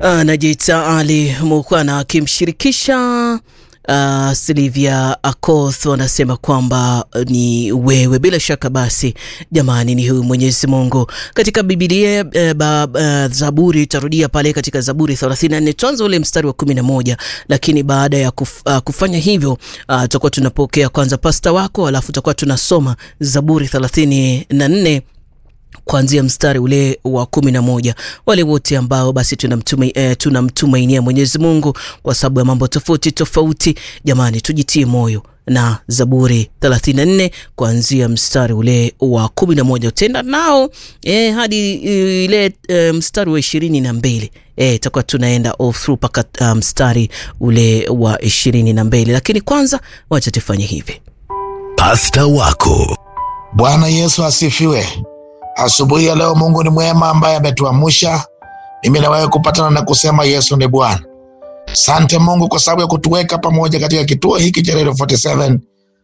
anajiita Ali Mukwana akimshirikisha uh, Silvia Akoth wanasema kwamba ni wewe. Bila shaka basi, jamani, ni huyu Mwenyezi Mungu katika Biblia uh, ba, uh, Zaburi tarudia pale katika Zaburi 34 tuanze ule mstari wa 11, lakini baada ya kuf, uh, kufanya hivyo tutakuwa uh, tunapokea kwanza pasta wako, alafu tutakuwa tunasoma Zaburi 34 kuanzia mstari ule wa kumi na moja. Wale wote ambao basi tunamtumainia eh, tunamtumainia Mwenyezi Mungu kwa sababu ya mambo tofauti tofauti, jamani, tujitie moyo na Zaburi 34 kuanzia mstari ule wa kumi na moja utenda nao eh, hadi ile eh, mstari wa ishirini na mbili itakuwa eh, tunaenda all through mpaka uh, mstari ule wa ishirini na mbili, lakini kwanza wacha tufanye hivi. Pasta wako Bwana Yesu asifiwe. Asubuhi ya leo Mungu ni mwema ambaye ametuamsha mimi na wewe kupatana na kusema Yesu ni Bwana. Sante Mungu kwa sababu ya kutuweka pamoja katika kituo hiki cha Radio 47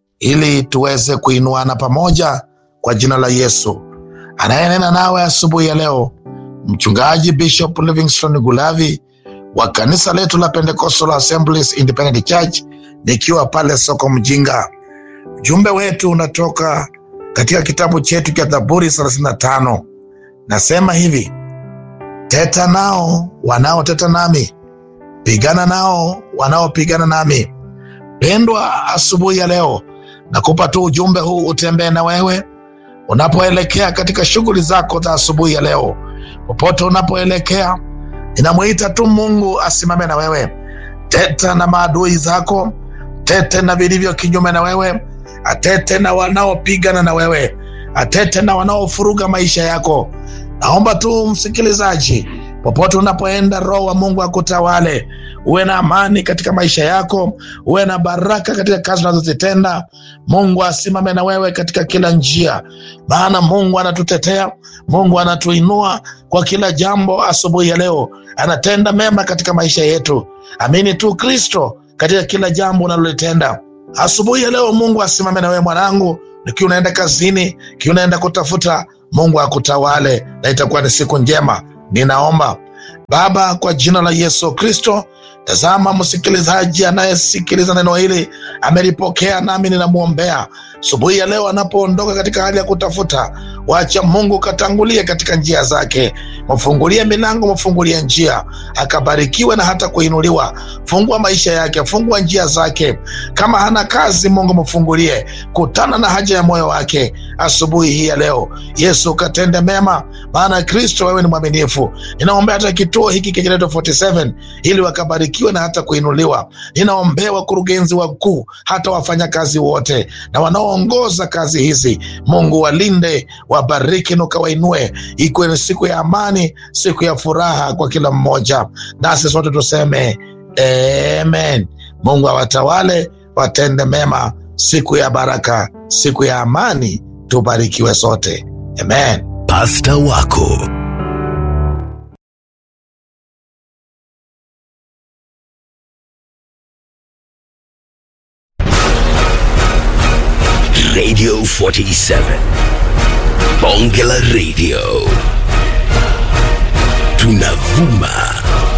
ili tuweze kuinuana pamoja kwa jina la Yesu. Anayenena nawe asubuhi ya leo Mchungaji Bishop Livingstone Gulavi wa kanisa letu la Pentecostal Assemblies Independent Church nikiwa pale soko Mjinga. Ujumbe wetu unatoka katika kitabu chetu cha Zaburi 35 nasema hivi: teta nao wanaoteta nami, pigana nao wanaopigana nami. Pendwa, asubuhi ya leo nakupa tu ujumbe huu utembee na wewe unapoelekea katika shughuli zako za asubuhi ya leo. Popote unapoelekea, ninamwita tu Mungu asimame na wewe. Teta na maadui zako, tete na vilivyo kinyume na wewe atete na wanaopigana na wewe, atete na wanaofuruga maisha yako. Naomba tu msikilizaji, popote unapoenda, Roho wa Mungu akutawale, uwe na amani katika maisha yako, uwe na baraka katika kazi unazozitenda. Mungu asimame na wewe katika kila njia, maana Mungu anatutetea, Mungu anatuinua kwa kila jambo. Asubuhi ya leo anatenda mema katika maisha yetu. Amini tu Kristo katika kila jambo unalolitenda. Asubuhi ya leo Mungu asimame na wewe mwanangu, nikiwa unaenda kazini, kiwa unaenda kutafuta, Mungu akutawale na itakuwa ni siku njema. Ninaomba Baba, kwa jina la Yesu Kristo, tazama msikilizaji anayesikiliza neno hili amelipokea, nami ninamwombea asubuhi ya leo anapoondoka katika hali ya kutafuta, wacha Mungu katangulie katika njia zake, mfungulie milango, mfungulie njia, akabarikiwe na hata kuinuliwa. Fungua maisha yake, fungua njia zake. Kama hana kazi, Mungu mfungulie, kutana na haja ya moyo wake asubuhi hii ya leo. Yesu katende mema, maana Kristo wewe ni mwaminifu. Ninaombea hata kituo hiki cha Radio 47 ili wakabarikiwe na hata kuinuliwa. Ninaombea wakurugenzi wakuu, hata wafanyakazi wote na wanaoongoza kazi hizi, Mungu walinde, wabariki na ukawainue, ikuwe ni siku ya amani, siku ya furaha kwa kila mmoja, nasi sote tuseme amen. Mungu awatawale, watende mema, siku ya baraka, siku ya amani, tubarikiwe sote, amen. Pasta wako Radio 47 Bonge la Radio tunavuma